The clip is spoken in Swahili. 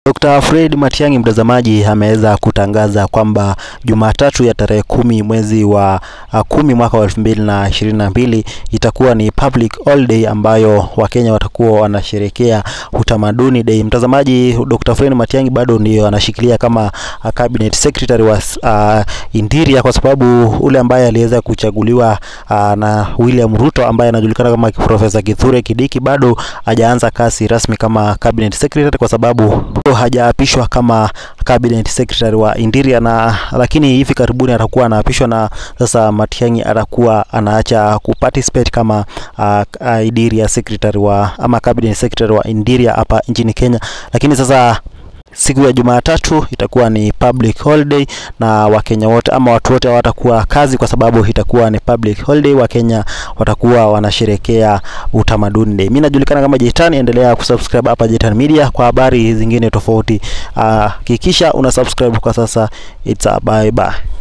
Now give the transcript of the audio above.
Dr. Fred Matiang'i mtazamaji, ameweza kutangaza kwamba Jumatatu ya tarehe kumi mwezi wa uh, kumi mwaka wa elfu mbili na ishirini na mbili itakuwa ni public holiday ambayo Wakenya watakuwa wanasherekea utamaduni day. Mtazamaji, Dr. Fred Matiang'i bado ndio anashikilia kama uh, cabinet secretary wa uh, Interior kwa sababu ule ambaye aliweza kuchaguliwa uh, na William Ruto ambaye anajulikana kama Profesa Kithure Kidiki bado hajaanza kazi rasmi kama cabinet secretary kwa sababu hajaapishwa kama cabinet secretary wa Interior na lakini hivi karibuni atakuwa anaapishwa, na sasa Matiang'i atakuwa anaacha kuparticipate kama uh, uh, Interior secretary wa ama cabinet secretary wa Interior hapa nchini Kenya, lakini sasa siku ya Jumatatu itakuwa ni public holiday na Wakenya wote ama watu wote hawatakuwa kazi kwa sababu itakuwa ni public holiday. Wakenya watakuwa wanasherekea utamaduni day. Mimi najulikana kama Jetani, endelea kusubscribe hapa Jetani Media kwa habari zingine tofauti. Hakikisha uh, una subscribe kwa sasa. It's a bye bye.